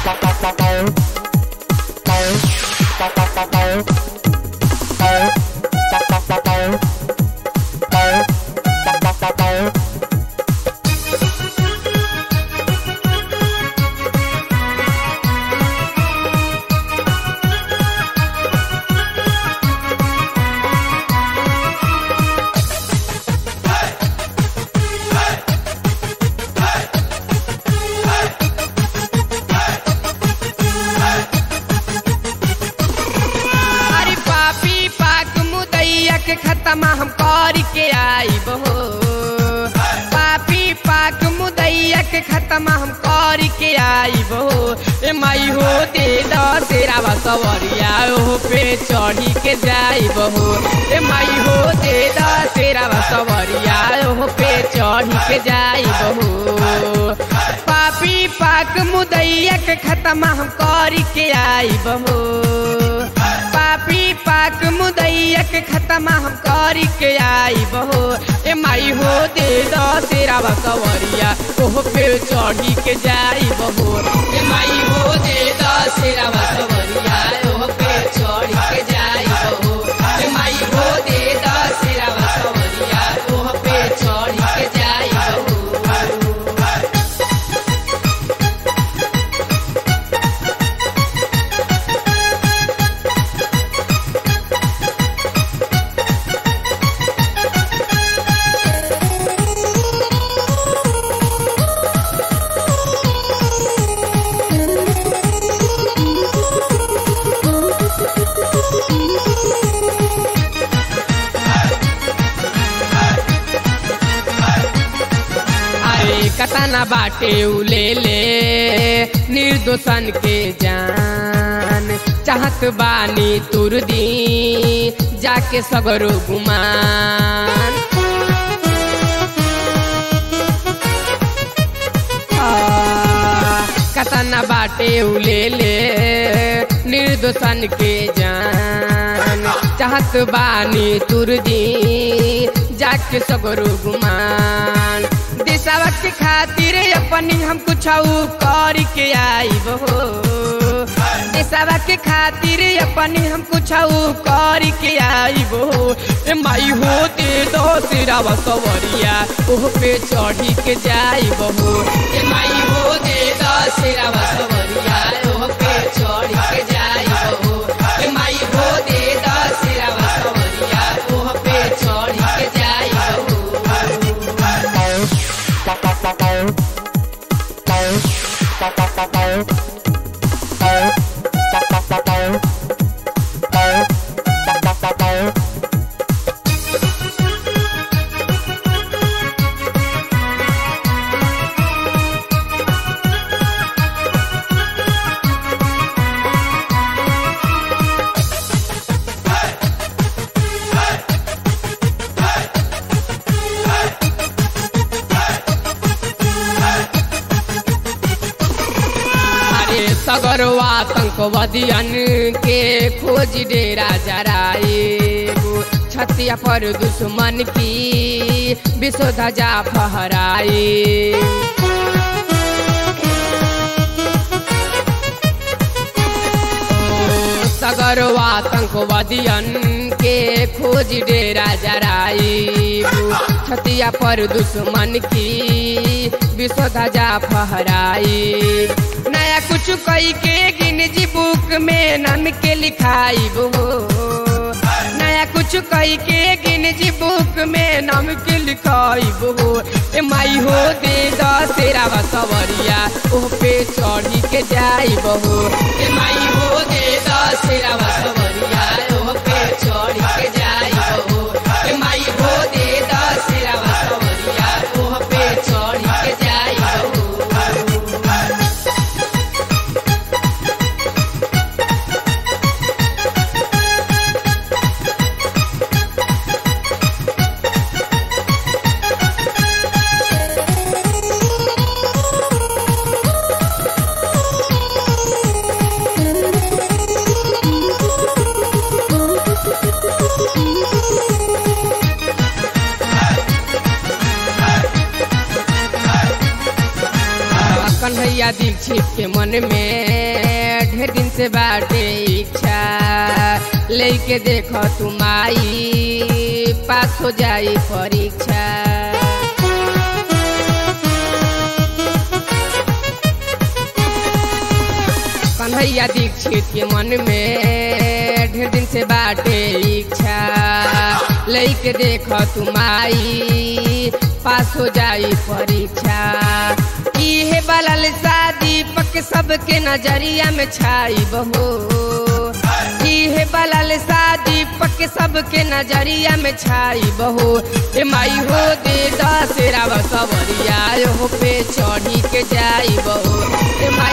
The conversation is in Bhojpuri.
अरे पापी पाक मुदैया के खत्म हम कर के आईब हो पापी पाक मुदैया के खत्म हम कर के आईब हो ए माई हो दे द तेरा बसवरिया ओ पे चढ़ी के जाईब हो ए माई हो दे द तेरा बसवरिया ओ पे चढ़ी के जाईब हो पापी पाक मुदैया के खत्म हम कर के आईब हो पापी पाक मुदैया के खत्म हम कर के आई बहो ए माई हो दे दो तेरा बसवरिया ओह पे चढ़ी के जाई बहो ए माई हो दे दो तेरा बसवरिया ओह पे चढ़ी के जाई बहो ए माई हो दे दो तेरा बसवरिया ओह पे चढ़ी के जाई बहो अरे कतना बाटे उले ले निर्दोषन के जान चाहत बानी तुर दी जाके सगरो गुमान आ, कतना बाटे उले ले निर्दोषन के जान चाहत बानी तुर दी जाके सगरो गुमान देशवा के खातिर अपनी हम कुछ कर के आईब हो देशवा के खातिर अपनी हम कुछ कर के आईब हो ए माई हो दे दो तेरा बसवरिया ओह पे चढ़ी के जाईब हो ए माई हो दे दो तेरा बसवरिया ओह पे चढ़ी के जाईब हो ए माई हो दे दो तेरा बसवरिया ओह पे चढ़ी के जाईब हो अरे सगरवा आतंकवादियन के खोज डेरा जराए छतिया पर दुश्मन की विश्व ध्वजा फहराए सगरवा आतंकवादियन के खोज डेरा जराई छतिया पर दुश्मन की विश्व ध्वजा फहराई नया कुछ कई के गिनजी बुक में नाम के लिखाई हो नया कुछ कई के गिनजी बुक में नाम के लिखाई हो ए माई हो दे द तेरा बसवरिया ओह पे चढ़ी के जाई बहो ए माई हो दे द तेरा बसवरिया ओह पे चढ़ी के जाई बहो ए माई हो दे द तेरा बसवरिया ओह पे चढ़ी के जाई बहो Thank you. कन्हैया दीक्षित के मन में ढेर दिन से बाटे इच्छा लेके देखो तुम आई पास हो जाई परीक्षा कन्हैया दीक्षित के मन में ढेर दिन से बाटे इच्छा लेके देखो तुम आई पास हो जाई परीक्षा इहे बलल शादी पक सबके नजरिया में छाई बहो इहे बलल शादी पक सबके नजरिया में छाई बहो ए माई हो दे दसेरा सवरिया हो पे चढ़ी के जाई बहो ए माई